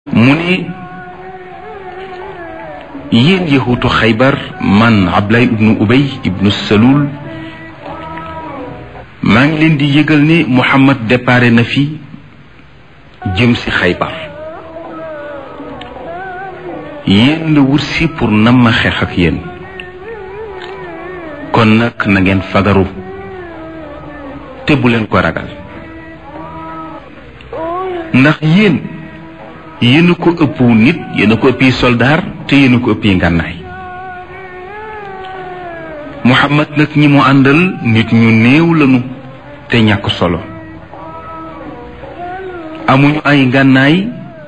mu ne yéen yahuutu xaybar man Ablaye ibnu Ubay ibnu Salul maa ngi leen di yëgal ne Muhammad déparé na fi jëm si xaybar yéen la wut si pour nam ma xeex ak yéen kon nag na ngeen fagaru te bu leen ko ragal ndax yéen yéen a ko ëpp nit yéen a ko ëppi soldaar te yéen a ko ëppi ngànnaay Muhammad nag ñi mu àndal nit ñu néew lañu te ñàkk solo amuñu ay ngànnaay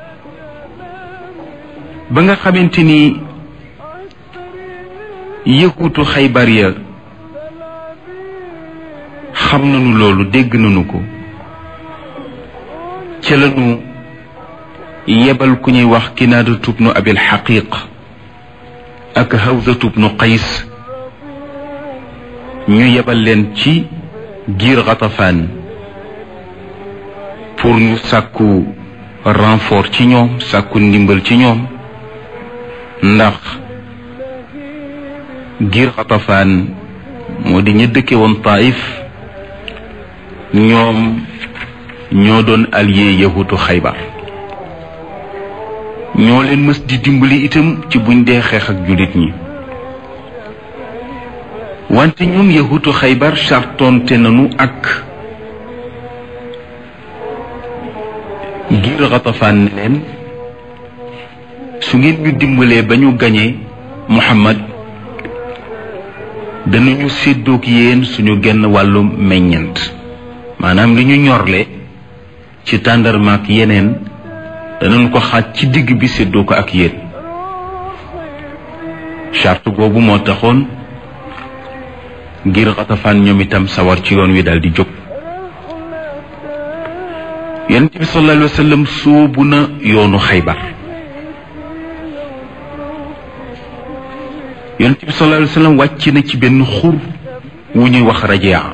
ba nga xamante ni yëkkutu xaybar ya xam nañu loolu dégg nañu ko ca lañu yebal ku ñuy wax kinaada tubnu abil xaqiq ak hawza tubnu qays ñu yebal leen ci giir xatafaan pour ñu sàkku renfort ci ñoom sàkku ndimbal ci ñoom ndax giir xatafaan moo di ña dëkke woon taif ñoom ñoo doon allié yahutu xaybar ñoo leen mës di dimbali itam ci buñ dee xeex ak jullit ñi wante ñoom yahutu xaybar sartonte nañu ak ngir xatafaan ne leen su ngeen ñu dimbalee ba ñu gañee muhammad danañu séddoog yéen suñu genn wàllu meññent maanaam li ñu ñorle ci tàndarmaak yeneen danañ ko xaaj ci digg bi séddoo ko ak yéen charte boobu moo taxoon ngir xatafaan ñoom itam sawar ci yoon wi daal di jóg yonent bi sallallahu alayhi wa sallam sóobu na yoonu xaybar yonent bi sallallahu alayhi wa sallam wàcc na ci benn xur wu ñuy wax rajaa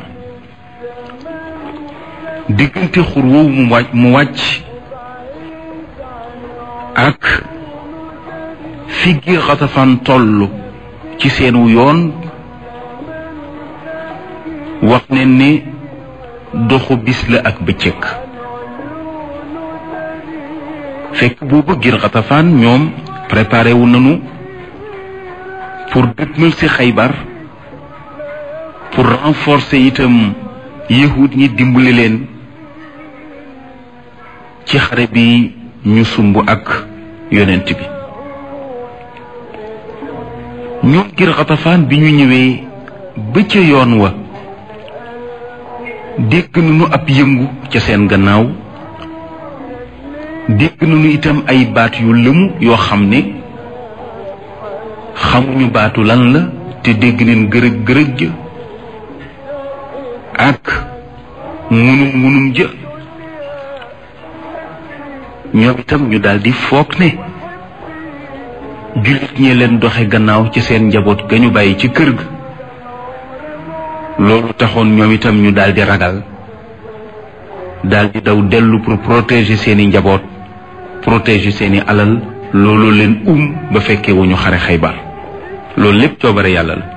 diggante xur woowu mu wàcc mu wàcc ak fi ngir xatafaan toll ci seenu yoon wax ne ni doxu bis la ak bëccëg fekk boobu ngir xatafaan ñoom préparé wu nañu pour dëgmal ci xaybar pour renforcer itam yahud ñi dimbali leen ci xare bi ñu sumb ak yonent bi ñoom ngir xatafaan bi ñu ñëwee ba ca yoon wa dégg nañu ab yëngu ca seen gannaaw dégg nañu itam ay baat yu lëmu yoo xam ne xamuñu baatu lan la te dégg neen gërëg gërëg ja ak munum munum ja ñoom itam ñu daldi foog ne jullit ñee leen doxe gannaaw ci seen njaboot ga ñu bàyyi ci kër ga loolu taxoon ñoom itam ñu daldi ragal daldi daw dellu pour protéger seeni njaboot protéger seeni alal loolu leen um ba fekkee wu ñu xare xaybar loolu lépp coobare yàlla la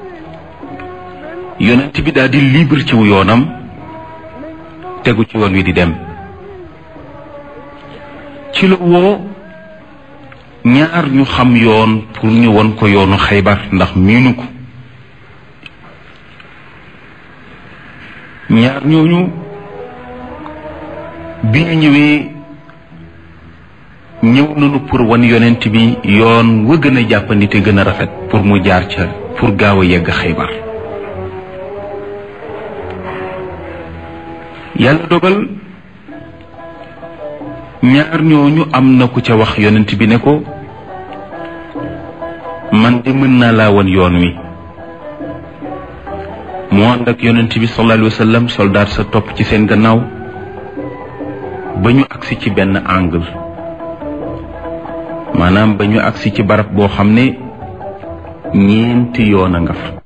yonent bi daldi libre ci wu yoonam tegu ci woon wi di dem ci la woo ñaar ñu xam yoon pour ñu won ko yoonu xaybar ndax miinu ko ñaar ñooñu bi ñu ñëwee ñëw nañu pour wan yonent bi yoon wa gën a jàppandi te gën a rafet pour mu jaar ca pour gaaw a yegg xaybar yàlla dogal ñaar ñooñu am na ku ca wax yonent bi ne ko man de mën naa laa wan yoon wi mu ànd ak yonent bi sallallahu alayhi wa sallam soldaat sa topp ci seen gannaaw ba ñu agsi ci benn angle maanaam ba ñu agsi ci barab boo xam ne ñeenti yoon a nga fa